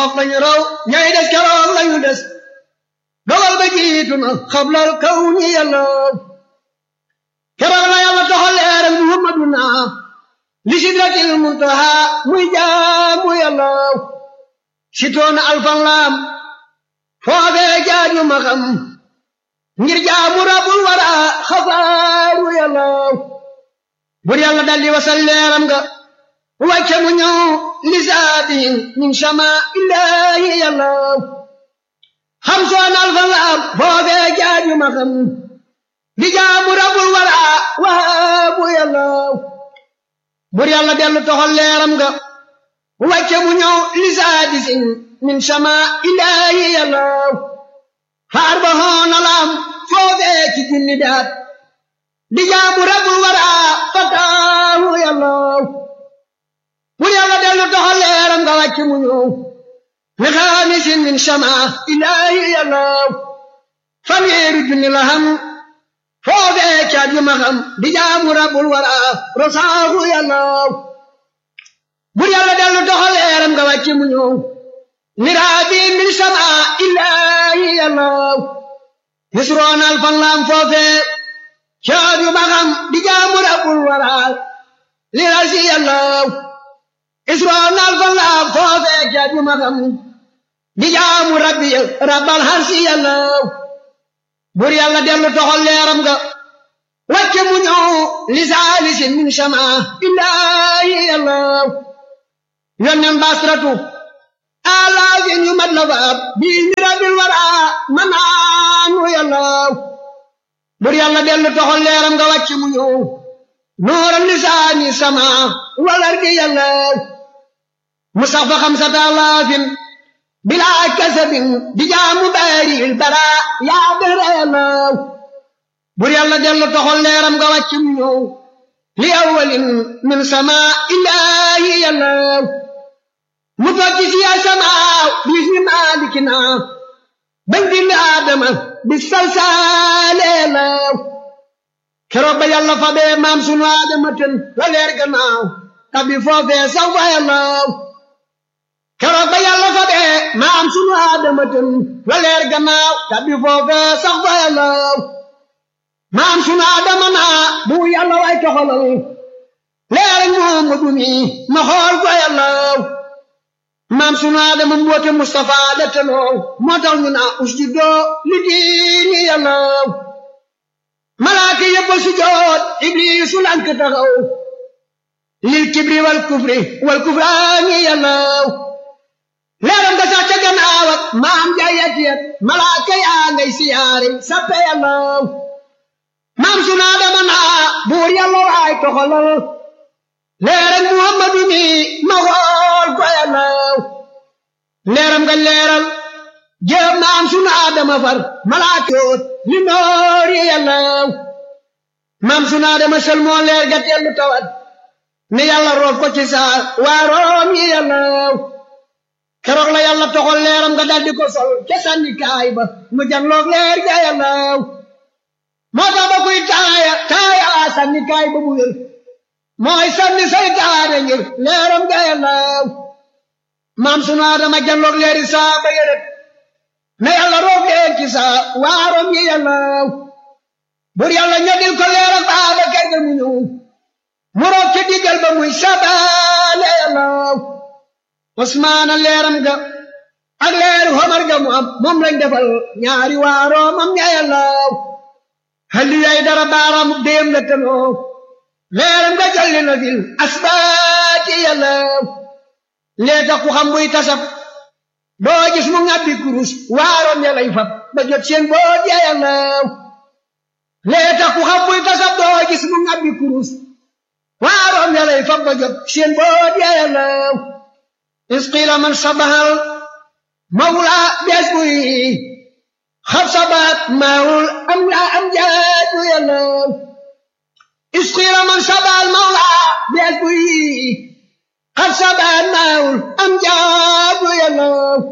lañu raw ñay des keroog lañu des dogal ba jiitu na xablal kaw ñi yàlla keroog la yàlla toxal leeral muhammaduna li sidratil muntaha muy jaamu yàlla sitoona alfan laam foofee jaaju ma xam ngir jaamu rabul wara xafaaru yàlla bur yàlla daldi wasal leeram nga wàcce mu ñëw lisaatin min sama illaahi yàlla xam soon alfan laam foofee jaaju ma xam di jaamu rabul wara waabu yàlla bur yàlla dellu toxal leeram nga wàcce mu ñëw lisaadisin min sama illaahi yàlla faar ba hoona laam foofee ci junni daat di jaamu rabul wara fataahu yàlla bur yàlla dellu toxal leeram nga wàcce mu ñëw li xaamisin min sama illaahi yàlla fanweeri junni la xam foofee caat yu ma xam di jaamu rabul wara rosaahu yàlla bur yàlla dellu doxal leeram nga wàcce mu ñëw miraabi min sama illaahi yàlla yusroon alfan laam foofee caat yu ma xam di jaamu rabul wara li rasi yàlla isroon alfan laam foofee caat yu ma xam di jaamu rabbi rabbal harsi yàlla bur yàlla dellu toxal leeram nga wàcce mu ñëw li saalisin min sama illaahi yàlla yonnen basratu alaafin yu mat la faab bii mi rabbil wara manaanu yàlla bur yàlla dellu toxal leeram nga wàcce mu ñëw nooral lisaani sama walardi yàlla mu sax fa xamsata alaafin bilaa kasabin di jaamu baaril bara yaa bëra yàlla bur yàlla dellu toxal leeram nga wàcc mu ñëw li awwalin min sama illaahi yàlla mu tokki si yaa sama bis mi maalikina bañ bind aadama bi salsaale yàlla keroog ba yàlla fa bee maam sunu aadama ten la leer gannaaw tabi foofee saw fa yàlla keroog ba yàlla fa bee maam sunu aadama ten la leer gannaaw tabi foofee sax fa yàlla maam sunu aadama naa bu yàlla way toxalal leer Muhammadu mi ma xool fa yàlla maam sunu aadama mboote Mustafa la tenoo moo tax ñu naa usjudoo li diini yàlla malaaka yëpp sujoot ibliisu lank taxaw lil kibri wal kufri wal kufraani yàlla leeram nga sax ca gannaaw ak maam jaayat yat malaaka yaa ngay siyaare sappe yàlla maam sunu Aadama naa buur yàlla waay toxalal leeram Muhammadu mi ma xool ko yàlla leeram nga leeral jéem maam sunu Aadama far malaaka yoot li noori yàlla maam sunu Aadama sel moo leer ga tellu tawat ne yàlla roof ko ci saa waa room yi yàlla keroog la yàlla toxal leeram nga daldi ko sol ca sànni kaay ba mu janloog leer ga yàlla moo tax ba kuy taaya taaya sànni kaay ba mu wér mooy sànni saytaane ngir leeram ga yàlla maam sunu Aadama janloog leeri saa ba yërët ne yàlla roof leen ci saa waa room yi yàlla bur yàlla ñodil ko leeram baaba kay ga mu ñëw mu roog ca diggal ba muy sabaale yàlla Usmaana leeram ga ak leeru Omar ga mu am moom lañ defal ñaari waaroo mam ña yàlla halli yay dara baaraam déem la tanoo leeram ga jalli na fil asbaati yàlla lee tax ku xam buy tasab doo gis mu ngàbbi kurus waaroom ya lay fab ba jot seen boot ya yàlla lee tax ku xam buy tasab doo gis mu ngàbbi kurus waaroom ya lay fab ba jot seen boot ya yàlla isqila man sabahal mawla bees buy xab sabat maawul am la am jaaju yàlla isqila man sabahal mawla bees buy xab sabat maawul am jaaju yàlla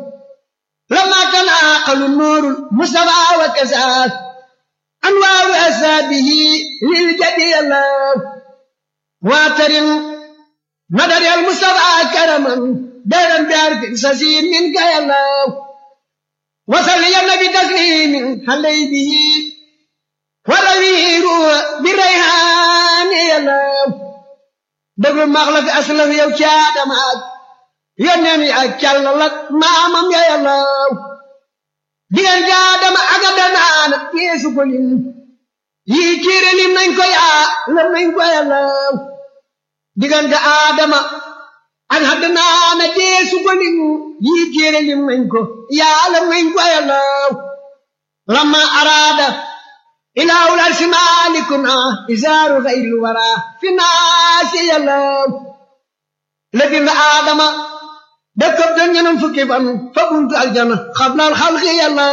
lama tanaaqalu nuurul mustafa wa kasaat anwaaru asaabihi lil jadi yàlla واعترم مدد المصطفى كرما دارا بعرف سسيم منك يا الله وصل يا النبي تسليم علي به والأمير بالريحان يا الله dëgg max la fi aslaf yow ci Aadama ak yónneen yi ak càllal ak maamam ya yàllaw diggante Aadama ak Adanaan yeesu ko lim yii téere lim nañ ko yaa lam nañ ko yàllaw diggante Aadama ak Adanaan yeesu ko lim yii téere lim nañ ko yaa lam nañ ko yàllaw lamma araada إله العرش مالكنا إزار غير الورى في الناس يلو لكن آدم دكب دنيا فكي فن فكنت الجنة قبل الخلق يلو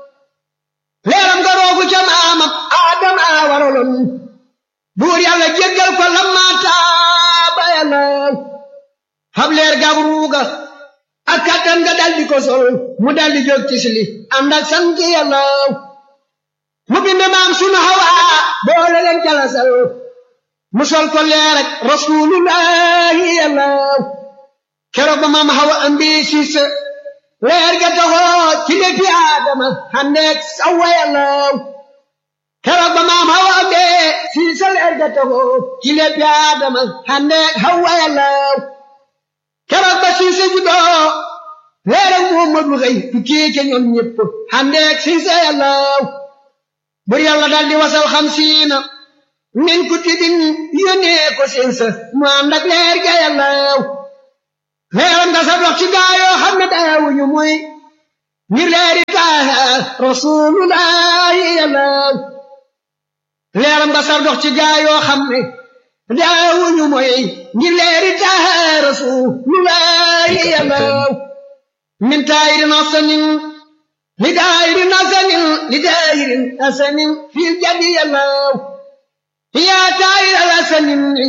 ليرم قروك جمعام آدم آورلن بور يالا جيجل كل ما تاب يلو xam leer gabruuga ak kattan nga daldi ko sol mu daldi jóg ci sili ànd ak sant yàlla mu bind maam sunu hawa boole leen jalasal mu sol ko leer ak rasulullahi yàlla keroog ba maam hawa ambi siis leer ga taxoo ci lépp aadama xandeeg sawa yàlla keroog ba maam hawa ambi siis leer ga taxoo ci lépp aadama xandeeg hawa yàlla keroog ba siis juddoo leer ak muhammadu xëy tukkee ca ñoom ñëpp xandeeg siis yàlla bur yàlla daal di wasal xamsiina min kutubin yónnee ko seen sa mu ànd ak leer ga yàlla leeram nga sa dox ci gaayoo xam ne daawuñu muy ngir leeri taaha rasulullahi yàlla leeram nga sa dox ci gaayoo xam ne daawuñu muy ngir leeri taaha rasulullahi yàlla min taayirin asanin لدائر حسن لدائر حسن في الجد يلاه يا تائر الحسن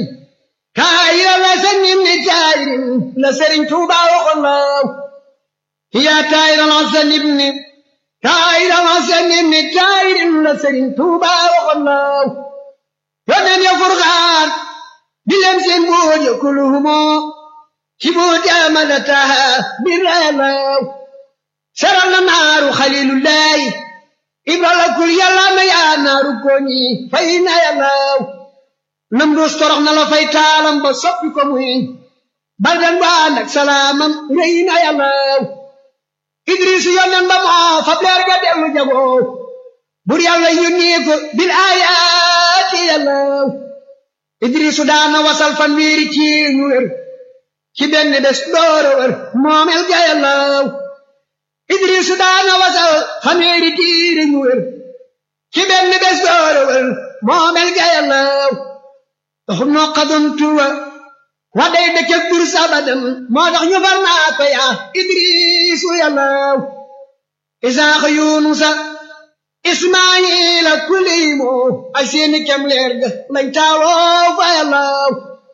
تائر الحسن لتائر لسر توبا وخلاه يا تائر الحسن ابن تائر الحسن ابن تائر لسر توبا وخلاه ومن يفرغان بلمس بود كلهما شبوت أمدتها بالرلاه saral na naaru xalilullahi ibrala kul yàlla na yaa naaru koñi fay na yàllaw nam dus torox na la fay taalam ba soppi ko muy baldan ba ànd ak salaamam rëy na yàllaw idris yonen ba moo fab leer ga dellu jagoo bur yàlla yónnee ko bil ayaati yàllaw idrisu daana wasal fan wiiri ci ñu wér ci benn bés doora wér moomel ga yàllaw idrisu daana wasal xameeri tiiri ñu wér ci benn bés doora wér moomel ga yàllaw taxum noo xadun tuwa wa day dëkk bur sabadan moo tax ñu far naa ko yaa idrisu yàllaw isaaxa yunusa ismaayila kuliimo ay seeni kem leer ga lañ taaloo fa yàllaw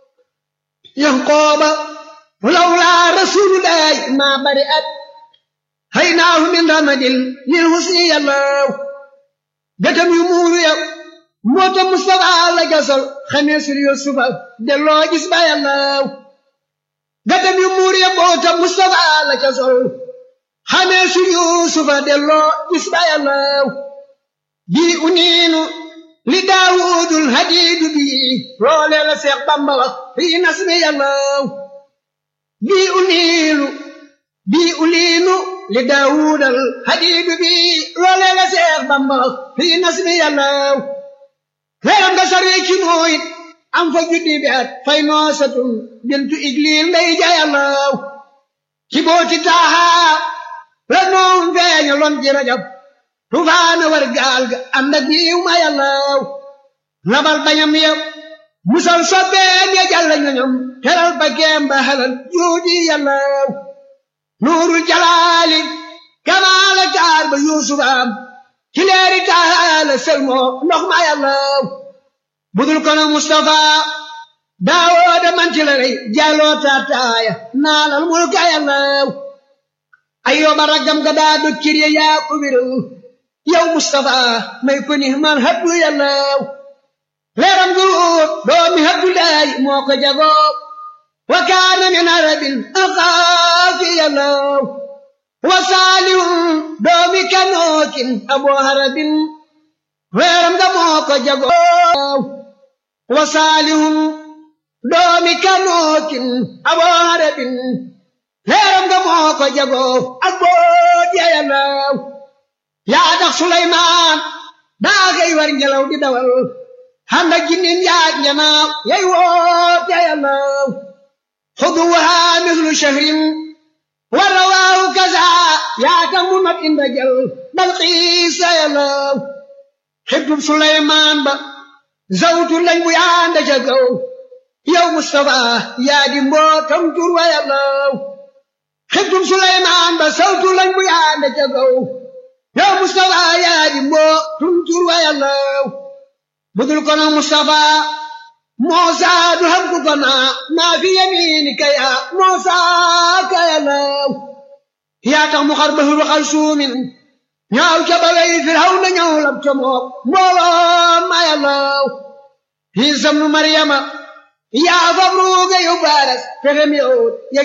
yanqooba lawlaa rasulullahi maa bari at haynaahu min ramadil lil husni yàllaw gëtam yu muuru yow moota Mustafa la gasal xamee sur Yusufa delloo gis ba yàllaw gëtam yu muuru yow moota Mustafa la gasal xamee sur Yusufa delloo gis ba yàllaw bii uniinu li daawudul hadiidu bii loolee la Seex Bamba wax fii nasmi yàllaw bii uniinu bii uliinu li daawudal hadiidu bii loolee la Seex Bamba wax fii nasmi yàllaw leeram nga sarwee ci nooyit am fa juddi bi at fay noosatun bintu igliil ndey ja yàllaw ci booti taaha la noom feeñaloon ci rajab tufaana war gaal ga ànd ak yiw ma yàllaw labal bañam yëpp musal sobbeen ya jàll ñoñom teral ba geem ba halal juuji yàllaw nuurul jalaali kamaala taar ba yuusuf am ci leeri taala selmoo ndox ma yàllaw budul kono mustafa daawooda manti la rey jàlloo taataaya naalal mulka yàllaw ayyooba raggam ga daa dog cir ya yaa ko wéral yow Mustafa may ko ni man habdu yàllaw leeram gu doomi habdu laay moo ko jagoo wa kaana min arabin axaafi yàllaw wa saalihun doomi kanookin abu harabin weeram nga moo ko jagoo wa saalihun doomi kanookin abu harabin weeram nga moo ko jagoo ak boot ya yàllaw yaa tax Suleymaan daa xëy war ngelaw di dawal ànd ak jinnin yaag njanaaw yay woot ya yàllaw xuduwaha mislu shahrin wa rawaahu kaza yaa tax mu not inda jël bal xiisa yàllaw xibtub Suleymaan ba zawtu lañ bu yaanda ca kaw yow Mustafa yaa di mbootam tur wa yàllaw xibtub Suleymaan ba zawtu lañ bu yaanda ca kaw yow Mustafa yaa di mbootum tur wa yàllaw budul kono Mustafa Muusa du xam ku kona maa fi yamiinika yaa Muusa ka yàllaw yaa tax mu xar bahru xal suumin ñaaw ca ba wey Firawna ñëw lab ca mook mbooloo ma yàllaw Iisa ibnu Maryama yaa fab ruuga yu baaras fexem yow